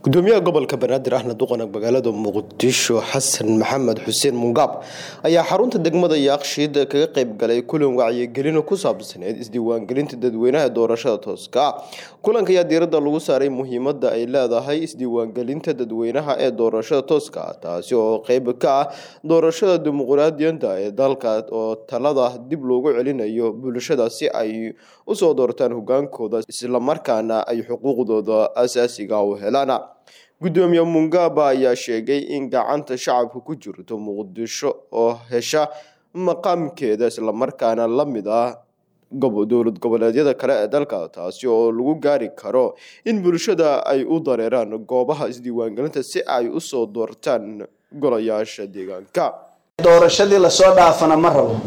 gudoomiyaha gobolka banaadir ahna duqanag magaalada muqdisho xasan maxamed xuseen mungaab ayaa xarunta degmada yaaqshiid kaga qayb galay kulan wacyigelin ku saabsaneed isdiiwaangelinta dadweynaha doorashada tooska ah kulanka ayaa diiradda lagu saaray muhiimada ay leedahay isdiiwaangelinta dadweynaha ee doorashada tooska ah taasi oo qeyb ka ah doorashada dimuqraadiyadda ee dalka oo talada dib loogu celinayo bulshada si ay usoo doortaan hogaankooda islamarkaana ay xuquuqdooda asaasiga u helaan gudoomiye mungaba ayaa sheegay in gacanta shacabka ku jirto muqdisho oo hesha maqaamkeeda islamarkaana la mid ah dowlad goboleedyada kale ee dalka taasi oo lagu gaari karo in bulshada ay u dareeraan goobaha isdiiwaangelinta si ay usoo doortaan golayaasha deegaanka doorashadii lasoo dhaafana ma rabo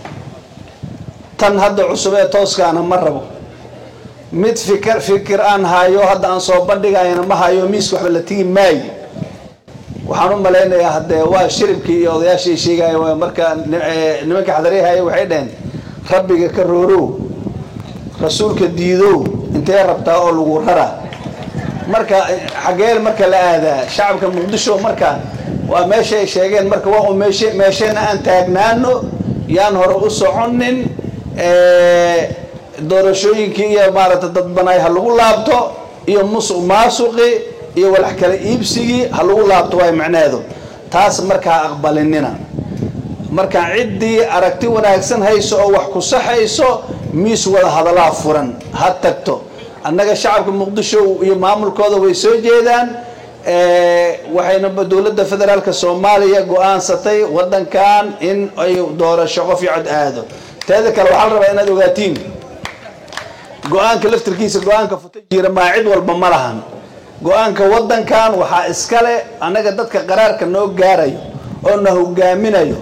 tan hadda cusub ee tooskaana ma rabo mid fikir fikir aan hayo hadda aan soo bandhigayana ma hayo miiska waxba la tigi maayo waxaan u malaynayaa haddee waa shiribkii iyo odayaashii sheegaya marka nimanka xadarihaya waxay dhaheen rabbiga ka roorow rasuulka diidow intee rabtaa oo lagu rara marka xageel marka la aadaa shacabka muqdisho marka waa meeshay sheegeen marka waa u meeshe meeshayna aan taagnaano yaan hore u soconin doorashooyinkii iyo maaragtay dadbanaay ha lagu laabto iyo musuq maasuqi iyo walax kala iibsigii ha lagu laabto waay macnaheedu taas markaa aqbalinina markaa ciddii aragti wanaagsan hayso oo wax ku saxayso miis wada hadalaa furan ha tagto annaga shacabka muqdisho iyo maamulkooda way soo jeedaan waxayna dowladda federaalka soomaaliya go-aansatay waddankan in ay doorasho qof iyo cod aado teeda kale waxaa la rabaa inaad ogaatiin go-aanka laftirkiisa go-aanka futa jira maa cid walba ma lahan go-aanka waddankan waxaa iskale annaga dadka qaraarka noo gaarayo oo na hogaaminayo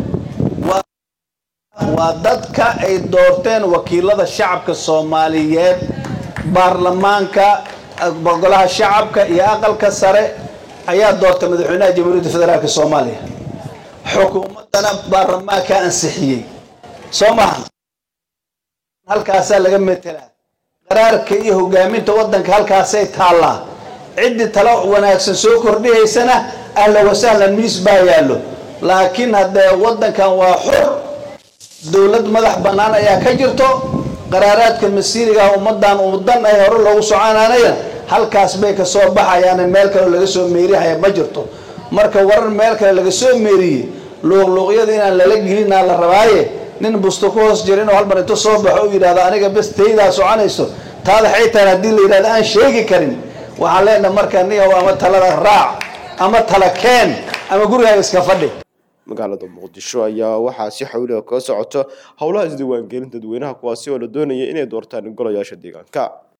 waa dadka ay doorteen wakiilada shacabka soomaaliyeed baarlamaanka golaha shacabka iyo aqalka sare ayaa doortay madaxweynaha jamhuuriyadda federaalk soomaaliya xukuumaddana baarlamaanka ansixiyey soo maaha halkaasaa laga metelaa qaraarka iyo hogaaminta waddanka halkaasay taallaa ciddii talo wanaagsan soo kordhihaysana ahla wasahlan miis baa yaallo laakiin haddee waddankan waa xor dowlad madax bannaan ayaa ka jirto qaraaraadka masiirigaah ummaddan ummadan ay hore loogu soconaanaya halkaas bay ka soo baxayaan meel kale laga soo meerihaya ma jirto marka warar meel kale laga soo meeriyey luuqluuqyada inaan lala gelinaa la rabaaye nin busto ku hoos jira inuu halmar intu soo baxo u yidhahdo aniga bes taydaa soconayso taada xaytaan haddii la yidhahdo aan sheegi karin waxaan leenahay marka niyow ama talada raac ama tala keen ama gurigaaga iska fadhi magaalada muqdisho ayaa waxaa si xawliga kaga socoto howlaha isdiiwaangelin dadweynaha kuwaasi oo la doonaya inay doortaan golayaasha deegaanka